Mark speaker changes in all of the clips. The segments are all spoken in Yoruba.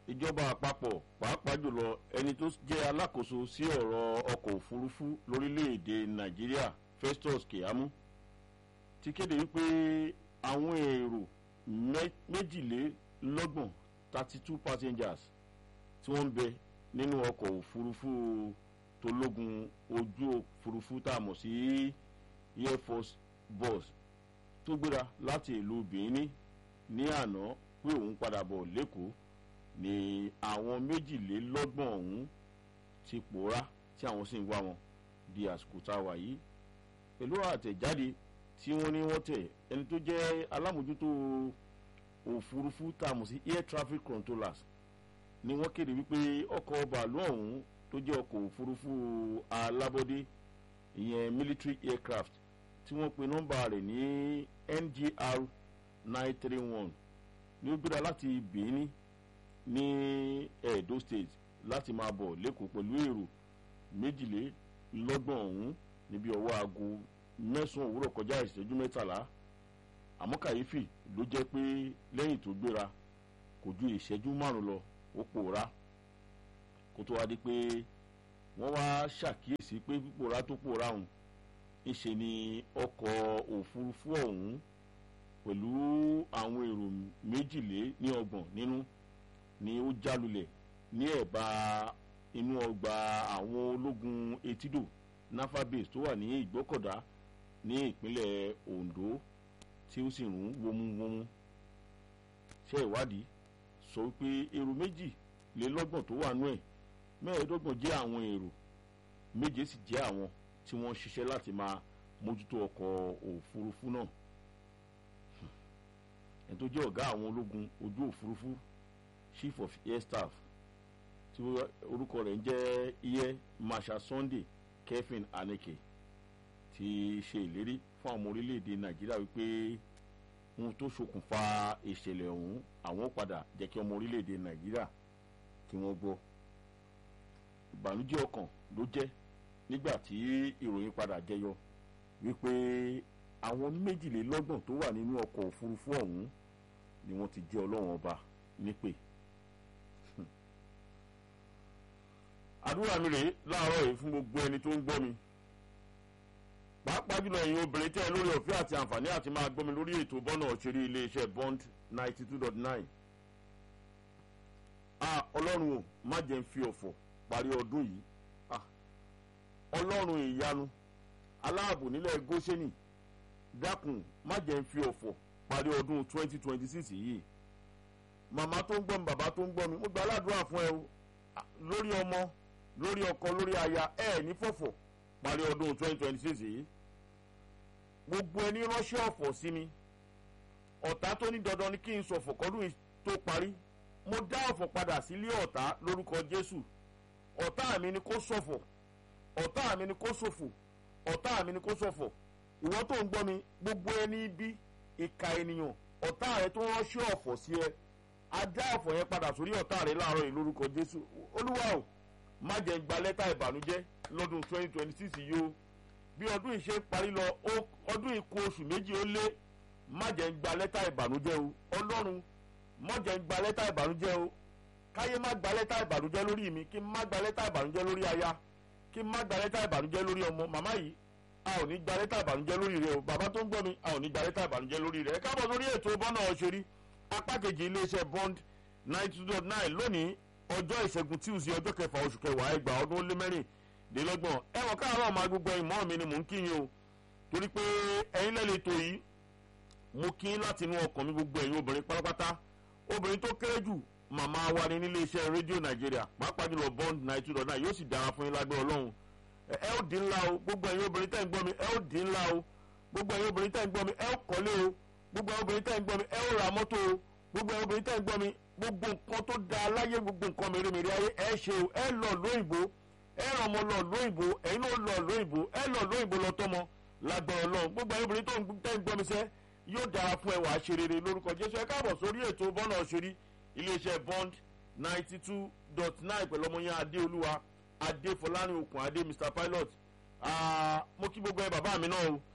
Speaker 1: ìjọba àpapọ̀ pàápàá jùlọ ẹni tó jẹ́ alákòóso sí ọ̀rọ̀ ọkọ̀ òfurufú lórílẹ̀‐èdè nàìjíríà festus keyamo ti kéde wípé àwọn èrò méjìlélọ́gbọ̀n thirty two passengers tí wọ́n ń bẹ nínú ọkọ̀ òfurufú tológun ojú òfurufú tá a mọ̀ sí air force bus tó gbéra láti ìlú benin ní àná pé òun padà bọ̀ lẹ́kọ̀ọ́ ni àwọn méjìlélọ́gbọ̀n ọ̀hún ti pòórá tí àwọn sì ń wá wọn di àsìkò tá a wà yìí pẹ̀lú àtẹ̀jáde tí wọ́n ní wọ́n tẹ̀ ẹni tó jẹ́ alámòjútó òfurufú tá a mọ̀ sí air traffic controllers ni wọ́n kéde wípé ọkọ̀ bàálù ọ̀hún tó jẹ́ ọkọ̀ òfurufú alábọ́dé ìyẹn military aircraft tí wọ́n pe nọ́mbà rẹ̀ ní ngr nine three one ní ó gbéra láti benin ní edo state láti máa bọ̀ lẹ́kọ̀ọ́ pẹ̀lú èrò méjìlélọ́gbọ̀n ọ̀hún níbi ọwọ́ aago mẹ́sàn-án òwúrọ̀ kọjá ìṣẹ́jú mẹ́tàlá àmọ́ kàyéfì ló jẹ́ pé lẹ́yìn tó gbéra kò ju ìṣẹ́jú márùn lọ ó pòórá kó tó wá di pé wọ́n wá ṣàkíyèsí pé pípòórá tó pòórá ọ̀hún ńṣe ni ọkọ̀ òfurufú ọ̀hún pẹ̀lú àwọn èrò méjìlé ní ọgbọ̀n nínú ni ó jálulẹ̀ ní ẹ̀bá inú ọgbà àwọn ológun etídò nafa base tó wà ní ìgbọ́kọ̀dá ní ìpínlẹ̀ ondo tí ó sì rún wómúwómú ṣe ìwádìí sọ wípé èrò méjìlélọ́gbọ̀n tó wà nú ẹ̀ mẹ́ẹ̀ẹ́dọ́gbọ̀n jẹ́ àwọn èrò méje sì jẹ́ àwọn tí wọ́n ṣiṣẹ́ láti máa mójútó ọkọ̀ òfurufú náà ẹni tó jẹ́ ọ̀gá àwọn ológun ojú òfurufú chief of air staff tí orúkọ rẹ̀ ń jẹ́ iye marshal sunday kevin aneke ti ṣe ìlérí fún àwọn orílẹ̀-èdè nàìjíríà wípé ohun tó ṣokùnfà ìṣẹ̀lẹ̀ ọ̀hún àwọn padà jẹ́ kí ọmọ orílẹ̀-èdè nàìjíríà kí wọ́n gbọ́ ìbànújẹ́ ọkàn ló jẹ́ nígbà tí ìròyìn padà jẹyọ wípé àwọn méjìlélọ́gbọ̀n tó wà nínú ọkọ̀ òfurufú ọ̀hún ni wọ́n ti jẹ́ ọlọ́run ọba nípè. àdúrà mi rèé láàárọ̀ yìí fún gbogbo ẹni tó ń gbọ́ mi pàápàá jùlọ ẹ̀yin obìnrin tẹ́ ẹ lórí ọ̀fẹ́ àti àǹfààní àti máa gbọ́ mi lórí ètò bọ́nà ọ̀ṣẹ́rí iléeṣẹ́ bond ninety two dot nine. a ọlọ́run o má jẹ́ ń fi ọ̀fọ̀ parí ọdún yìí ọlọ́run ìyanu aláàbò nílẹ̀ goseni dákun má jẹ́ ń fi ọ̀fọ̀ parí ọdún twenty twenty six yìí màmá tó ń gbọ́ mi bàbá tó ń gbọ́ mi mo gba aládùúrà fún ẹ o lórí ọmọ lórí ọkọ lórí aya ẹ ní fọ̀fọ̀ parí ọdún twenty twenty six yìí gbogbo ẹni ránṣẹ́ ọ̀fọ̀ sí mi ọ̀tá tó ní dandan ni kí n sọ̀fọ̀ kọ́dún tó parí mo dá ọ̀fọ̀ padà sílé ọ̀tá lórúkọ jésù ọ̀tá mi ni kó sọ̀fọ̀ ọ̀tá mi ni kó ṣòfò ọ̀tá mi ni kó ṣọ̀fọ̀ ìwọ́n tó ń gbọ́ mi gbogbo ẹni bí ìka ènìyàn ọ̀tá rẹ tó ránṣẹ́ ọ̀fọ̀ sí ẹ á dá ọ̀fọ̀ yẹn padà sórí ọ̀tá rẹ láàárọ̀ yìí lórúkọ jésù olúwa o má jẹ́ gba lẹ́tà ìbànújẹ́ lọ́dún twenty twenty six yìí o bí ọdún yìí ṣe ń parí lọ ọdún yìí kù oṣù méjì ó lé má jẹ́ gba lẹ́tà ìbànújẹ́ o ọlọ́run má jẹ́ gba lẹ́tà ìbànújẹ́ o káyé má gba lẹ́tà ìbànújẹ́ lórí mi kí n má gba lẹ́tà ìbànújẹ́ lórí aya kí n má gba lẹ́tà ìbànújẹ́ lórí ọmọ màmá yìí a ò ní gba lẹ́tà ìbànújẹ́ lórí rẹ o bàbá tó ń gbọ́ mi a ò ní gba lẹ́tà ìbànújẹ́ lórí rẹ ẹ káàbọ̀ sórí ètò bọ́nà ọ̀ṣẹ́rí apá kejì iléeṣẹ́ bond ninety two dot nine lónìí ọjọ́ ìṣẹ́gun tuesday ọjọ́ kẹfà oṣù kẹwàá ẹgbàá ọdún ó lé mẹ́rìndínlọ́gbọ̀n ẹ̀wọ̀n káàárọ̀ máa gbogbo ìmọ̀ mi ni mò ń kíyìn o torí pé ẹ̀yin lẹ́lẹ̀ ètò yìí mo kí láti inú ọkàn mi gbogbo ẹ̀yin obìnrin pátápátá obìnrin tó kéré jù màmá wa ni nílé iṣẹ́ rédíò nàìjíríà pàápàá jùlọ bond ninety two dot nine yóò sì dára fún yín lágbẹ́ ọlọ́run ẹ ó dín ńlá o gbogbo ẹ̀yin obìnrin tẹ́ ń gbọ́ mi ẹ ó dín ńlá o gbogbo ẹ̀yin obìnrin tẹ́ ń gbọ́ mi ẹ ó kọ́lé o gbogbo ẹ̀yin obìnrin tẹ́ ń gbọ́ mi ẹ ó ra mọ́tò o gbogbo ẹ̀yin obìnrin tẹ́ ń gbọ́ mi gbogbo nǹkan tó da láyé gbogbo nǹkan mèremère ayé ẹ ṣe o ẹ lọ lóyìnbó ẹ ràn ọmọ lọ lóyìnbó ẹ̀yin náà lọ lóyìnbó ẹ lọ lóyìnbó lọ tọmọ lágbára Ọlọ́run gbogbo ẹ̀yin obìnrin tó ń tẹ́ ń gbọ́ mi sẹ́ yóò dára fún ẹ wàá ṣe rere lórúkọ Jésù ẹ káàbọ̀ sórí ètò bọ́nà òṣèré iléeṣẹ́ bond ninety two dot nine pẹ̀lú ọmọ yẹn adéolúwa adéfọlárin okùn adé mr pilot mo kí gbogbo ẹ bàbá mi náà o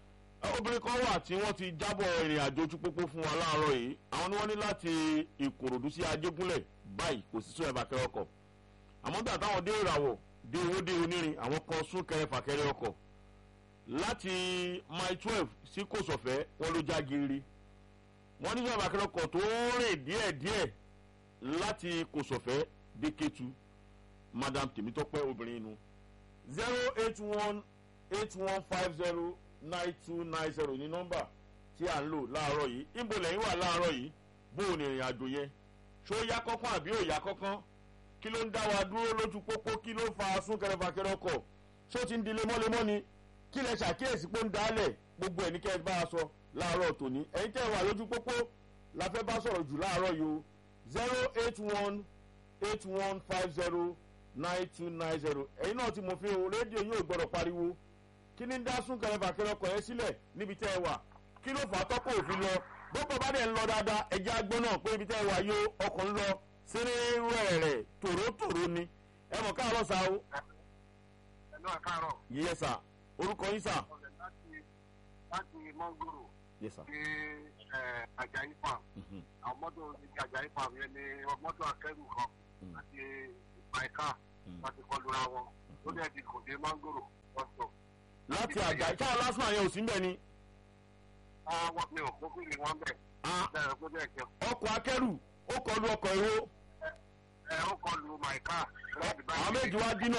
Speaker 1: obìnrin kan wà tí wọ́n ti jábọ̀ ìrìn àjò ojú pópó fún wa láàárọ̀ yìí àwọn ni wọ́n ní láti ìkòròdú sí ajégúnlẹ̀ báyìí kò sí sún ẹ̀bà kẹrẹ ọkọ̀ àmọ́ gbà táwọn dé ìràwọ̀ dé owó dé onírin àwọn kan sún kẹrẹ fàkẹrẹ ọkọ̀ láti mile twelve sí kòsọ̀fẹ́ wọn ló já gírí wọ́n ní sún ẹ̀bà kẹrẹ ọkọ̀ tó rìn díẹ̀díẹ̀ láti kòsọ̀fẹ́ dé kétu madam tèmítọ́pẹ́ obìnrin inú zero eight one eight one five zero nine two nine zero ní nọ́mbà tí à ń lò láàárọ̀ yìí níbo lẹ́yìn wà láàárọ̀ yìí bó o ní ìrìn àjò yẹn ṣó yá kọ́kọ́ àbí ò yá kọ́kọ́ kí ló ń dá wa dúró lójú pópó kí ló fa súnkẹrẹ fàkẹrẹ ọkọ̀ ṣó ti ń di lemọ́lemọ́ ni kí lẹ ṣàkíyèsí pé ń dálẹ̀ gbogbo ẹ̀ ní kẹ́ ẹ bá a sọ láàárọ̀ tòní ẹ̀yin tẹ́ ẹ wà lójú pópó la fẹ́ bá sọ̀rọ̀ jù láàárọ̀ yìí o zero eight one eight one five zero nine two nine zero ẹ̀yin náà ti mọ̀ fi o rédíò yóò gbọ́dọ̀ pariwo kí ni ń dá súnkẹrẹ fàkẹrẹ ọkọ̀ yẹn sílẹ̀ níbi tẹ́ ẹ wà kí ló fà á tọ́kọ̀ òfin lọ bọ́pọ̀ bá dẹ̀ ń lọ dáadáa ẹ̀jẹ̀ agbọ́n náà pé ibi tẹ́ ẹ wà yóò ọkọ̀ ń lọ sínú rẹ̀ tòrótòró ni ẹ mọ̀ káàárọ̀ sá o.
Speaker 2: ẹ̀lú àkàrọ̀.
Speaker 1: yíyẹ sà orúkọ yín sà.
Speaker 2: ọ̀rẹ́ láti láti mọ́ngòrò
Speaker 1: yẹ sà.
Speaker 2: sí àjàyí farm àwọn mọ́tò ní àjàyí farm yẹn ni mọ́tò akẹ́rù kan àti ìpàìkà láti kọlu ra wọn ó dẹ̀ di kò dé mọ́ngòrò wọ́n sọ.
Speaker 1: láti àjà ṣáà lásán àyẹ̀wò sí mbẹ́ ni.
Speaker 2: wọ́n mi ò kó kí ni wọ́n bẹ̀. bẹ́ẹ̀ kó dẹ̀ jẹun.
Speaker 1: ọkọ̀ akẹ́rù ó kọlu ọkọ̀ èrò
Speaker 2: ẹ ó kọlu màìkà.
Speaker 1: àwọn méjì wá dínà.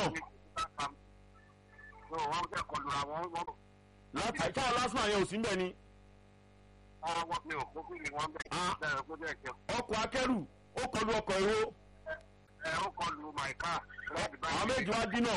Speaker 2: wọ́n fẹ́ kọlu ra wọn.
Speaker 1: láti ṣáà lásán àyẹ̀wò sí mbẹ́ ni.
Speaker 2: wọ́n mi ò kó kí ni wọ́n bẹ̀. bẹ́ẹ̀ kó dẹ̀ jẹun.
Speaker 1: ọkọ̀ akẹ́rù ó kọlu ọkọ̀ èrò
Speaker 2: ẹ ó kọlu màìkà.
Speaker 1: àwọn méjì wá dínà.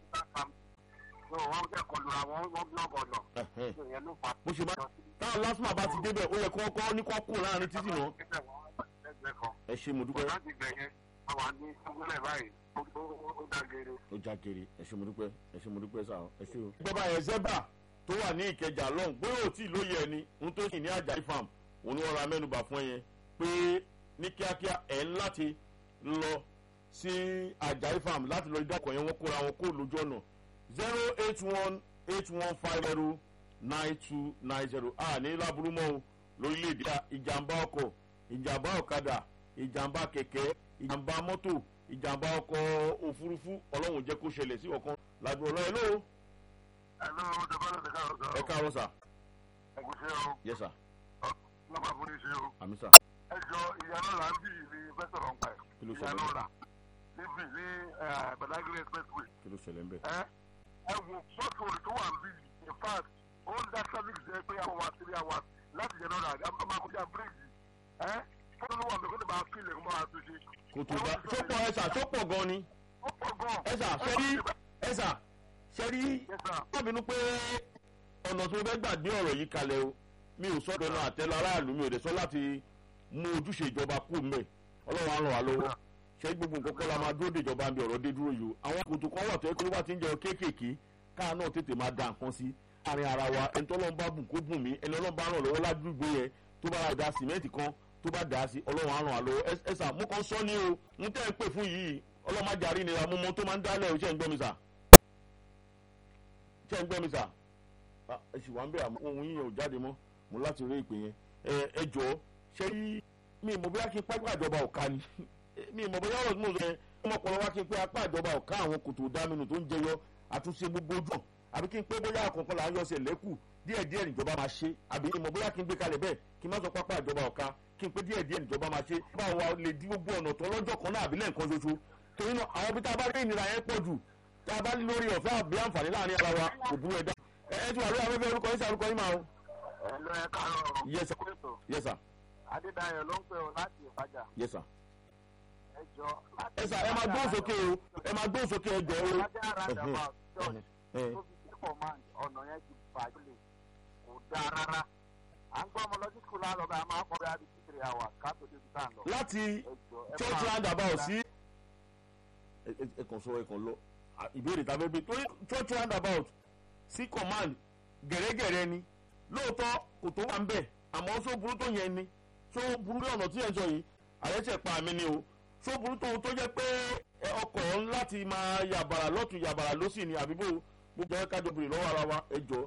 Speaker 2: wọ́n fẹ́ kọlu ra wọn wọ́n blọọkì ọ̀nà. ìyẹn ló fà á.
Speaker 1: bó ṣe máa táwọn lásán bá ti débẹ̀ ó yẹ kó kọ́ ní kó kú láàrin títì náà. ẹ ṣe mo dúpẹ́.
Speaker 2: láti bẹ̀yẹn àwọn ní ìpínlẹ̀ báyìí ó dágere.
Speaker 1: ó já kiri ẹ ṣe mo dúpẹ́ ẹ ṣe mo dúpẹ́ sá ẹ ṣe o. ìjọba yẹn zebra tó wà ní ìkẹjà lọ́hùn bóyá ò tí ì lóye ẹni ń tó sì ní àjàyí farm òun ni wọ́n ra mẹ́nuba fún ẹ yẹn pé ní kíákíá ẹ̀ ń láti lọ sí àjàyí farm láti lọ ìdákọ̀ yẹn wọ́n kóra wọn kó lójú ọ̀nà zero eight one eight one five zero nine two nine zero a ní láburú mọ́ o lórílẹ̀‐èdè ìjàmbá ọkọ̀ ìjàmbá ọ̀kadà ìjàmbá kẹ̀kẹ́ ìjàmbá mọ́tò ìjàmbá ọkọ̀ òfurufú ọlọ́run jẹ́ kó ṣẹlẹ̀ sí ọ̀kan lágbo ọlọ́ ẹ̀ ló.
Speaker 2: ẹ̀lú ọ̀dọ̀bálẹ̀ ti káàrọ̀ sọ.
Speaker 1: ẹ káàárọ̀ sà.
Speaker 2: ẹ̀gúsẹ́ o.
Speaker 1: yẹ sà.
Speaker 2: lọ́ba fún ní ṣe o.
Speaker 1: àmì sà.
Speaker 2: ẹ jọ ìyànà là ń bì ní fẹsọ̀rọ̀ ń pa ẹ̀.
Speaker 1: kí ló ṣẹlẹ̀
Speaker 2: ìyànà là níbì ní badagry expressway.
Speaker 1: kí ló ṣẹlẹ̀ ń bẹ̀.
Speaker 2: ẹ ẹ wò mọ́tò tó wà ń bì in fact ó ń dá traffic jẹ́ pé àwọn wa three hours láti yẹn náà rà á máa kọjá bíríìjì ẹ fọ́nà ló wà mí kó lè máa kílẹ̀ kó máa tún ṣe.
Speaker 1: kò tó bá sọ́pọ̀ ẹ sà sọ́pọ̀ gan ni.
Speaker 2: ó pọ̀ gan.
Speaker 1: ẹ sà sẹ́rí ẹ sà sẹ́rí
Speaker 2: Yes, sir.
Speaker 1: lábínú pé ọ̀nà tó fẹ́ gbàgbé ọ̀rọ̀ yìí kalẹ̀ o mi ò sọ́dọ̀ náà àtẹ́lẹ̀ aráàlú mi ò dẹ̀ sọ láti mú ojúṣe ìjọba kú mẹ́ ọlọ́run á ràn wá lọ́wọ́ ṣé gbogbo nǹkan kọ́ la máa dúró de ìjọba ń bí ọ̀rọ̀ dé dúró yìí o àwọn kòtò kan wà tó yẹ kó ló bá ti ń jẹun kéékèèké káà náà tètè máa da nǹkan sí àárín ara wa ẹni tó ọlọ́run bá bùn kó bùn mí ẹni ọlọ́run bá ràn lọ́wọ́ ládùúgbò yẹn tó bá da sìmẹ́ǹtì kan tó bá dà á sí ọlọ́run á ràn wá lọ́wọ́ ẹ sà mú kan sọ ní o ń tẹ́ ẹ pè fún yìí ọlọ́run má jàrí nira mú mọ́ tó máa ń dálẹ̀ o ṣe ń gbọ́ mi sà ṣe ń gbọ́ mi sà ẹ sì wá ń bẹ̀ àmọ́ ohun yíyan ò jáde mọ́ mo láti rí ìpè yẹn ẹ ẹ jọ ṣé rí mi ìmọ̀ bóyá kí n pápá ìjọba ọ̀ka ni mi ìmọ̀ bóyá ọ̀rọ̀ tí mo sọ yẹn ọmọkùnrin wa kí n pé apá ìjọba ọ̀ka àwọn kòtò dáminu tó ń jẹyọ àtúnṣe gbogbo ojú ọ̀ àbí kí n pé bóyá àkọ́kọ́ là ń yọ ọ̀sẹ̀ lẹ́kù díẹ̀ díẹ̀ níjọba máa ṣe àbí ìmọ̀ bóyá kí n gbé kalẹ̀ bẹ́ẹ̀ kí n má sọ pápá ìjọba ọ̀ka kí n pé díẹ̀ díẹ̀ níjọba máa ṣe báwo wa lè di gbogbo ọ̀nà tó lọ́jọ́ kan náà àbí lẹ́ẹ̀kan ṣoṣo torí náà àwọn bí tá a bá rí ìnira yẹn pọ̀ jù tá a bá lórí ọ̀fẹ́ àbí àǹfààní láàrin ara wa kò burú ẹ̀dá ẹ ẹ ti wà lórí afẹ́fẹ́ orúkọ yín sí orúkọ yín máa o.
Speaker 2: ẹ̀lú ẹ káàárọ̀.
Speaker 1: Yes, sir.
Speaker 2: Kúrètò.
Speaker 1: yes sir
Speaker 2: adédayọ̀ ló ń pè ọ́ láti ìfàjà.
Speaker 1: yes sir.
Speaker 2: ẹ jọ láti
Speaker 1: ẹ sà ẹ máa gbóhùn sókè o ẹ máa gbóhùn sókè ẹ jọ o.
Speaker 2: Ìfàjà roundabout church
Speaker 1: ẹ
Speaker 2: tó fi sí command ọ̀nà yẹn ti bàjẹ́ kò dáa rárá. à ń gbọ́ ọmọ lọ sí skul àlọ́ bá a máa kọ́ bí a bí two three hours ká tó débi tá à ń lọ.
Speaker 1: láti
Speaker 2: ẹ jọ ẹ
Speaker 1: church
Speaker 2: máa-
Speaker 1: roundabout sí. ẹ ẹ- ẹ kàn sọ ẹ kàn lọ À, ìbéèrè tàbí bí torí church roundabout sí command gẹ̀rẹ́gẹ̀rẹ́ ni lóòótọ́ kò tó wà ń bẹ̀ àmọ́ só burú tó yẹn ni só burú ní ọ̀nà tí ẹ̀ ń sọ yìí àyẹ̀sẹ̀ pa mí ni o só burú tó tó jẹ́ pé ẹ, ọkọ̀ ń láti máa yàbàrà lọ́tún yàbàrà lọ́sì ni àbíbò gbogbo ẹ̀ kájọ bèrè lọ́wọ́ ara wa ẹ jọ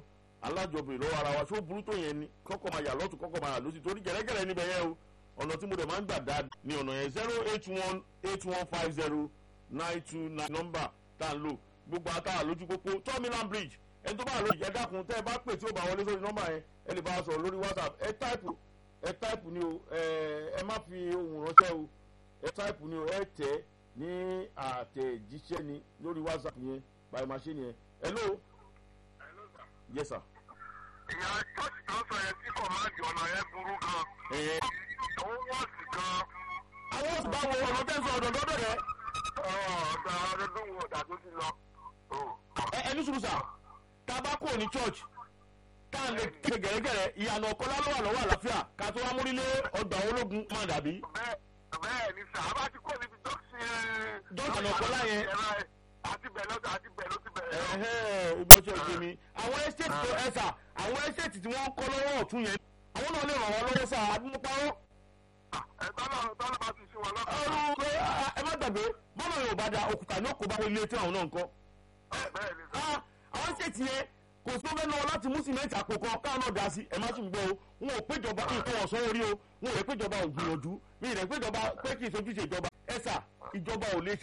Speaker 1: alájọbìnrin lọ́wọ́ ara wa ṣó burú tó yẹn ni kọ́kọ́ máa yà lọ́tún kọ́kọ́ máa yà lọ́sì torí gẹ̀rẹ́gẹ̀rẹ́ níbẹ̀ yẹn o ọ̀nà tí mo dẹ̀ máa ń gbà dáa ní ọ̀nà yẹn zero eight one eight one five zero nine two nine nọ́mbà tá à ń lò gbogbo àtàwà lójú pópó terminal bridge ẹni tó bá lórí ẹ dákun tẹ́ ẹ bá pè tí ó bá wọlé sórí nọ́mbà yẹn ẹ lè bá a sọ̀rọ̀ lórí whatsapp ẹ táìpù ẹ táìpù ni o ẹ má fi ohùn ránṣẹ́ o ẹ táìpù ni o ẹ tẹ̀ ní àtẹ̀jíṣẹ́ ni lórí whatsapp yẹn by machine yẹn hello yes sir.
Speaker 2: ìyá church tó sọ yẹn tí kọ̀máàdì ọ̀nà yẹn burú gan.
Speaker 1: ẹ
Speaker 2: owó wọ́ọ̀sì gan.
Speaker 1: àwọn oṣù bá wo ọ̀nà tẹ́ ń sọ ọ̀dọ̀ dọ́dọ̀ rẹ̀
Speaker 2: ọ̀dọ̀ àwọn ọdún wo ọ̀dà tó ti lọ.
Speaker 1: ẹ ẹni sùúrù sà tá a bá kúrò ní church tá a lè ké gẹ̀rẹ́gẹ̀rẹ́ ìyànà ọ̀kọ́lá ló wà lọ́wọ́ àlàáfíà ká tó wá múrílé ọgbà ológun máa dàbí.
Speaker 2: bẹ́ẹ̀ bẹ́ẹ̀ ni sà á bá ti kó níbi dọ́kítì.
Speaker 1: Dọ́kítì ọ̀nà ọ̀kọ́lá yẹn.
Speaker 2: àti bẹ̀ lọ́dọ̀ àti bẹ̀ ló ti bẹ̀rẹ̀.
Speaker 1: ẹ̀hẹ́ ìgbọ́sẹ̀ òkè mi àwọn ẹ́sẹ̀tì tó ẹ̀ sà àwọn ẹ́sẹ̀tì tí wọ́n ń kọ́ lọ́wọ́ ọ̀tún yẹn àwọn náà lè ràn wọ́n lọ́wọ́ sà àdúgbò
Speaker 2: ẹ tọ́lá tọ́lá bá ti ṣe wọn lọ́kàn.
Speaker 1: ọ̀rọ̀ ẹ má gbàgbé bọ́lá yóò bá da òkúta ní òkú bá wọlé tí àwọn náà ń kọ́.
Speaker 2: bẹ́ẹ̀ ni sà.
Speaker 1: Ah, àwọn ẹ́sẹ̀tì yẹn kò sí ọbẹ̀ náà láti mú sìmẹ́ǹtì àpò kan káwọn náà dá sí ẹ má sùn gbọ́ o wọn ò péjọba nǹkan ọ̀sán orí o wọn ò rẹ̀ péjọba ò gbìyànjú mi rẹ̀ péjọba pé kì í sojúṣe ìjọba ẹ sà ìjọba ò lè ṣe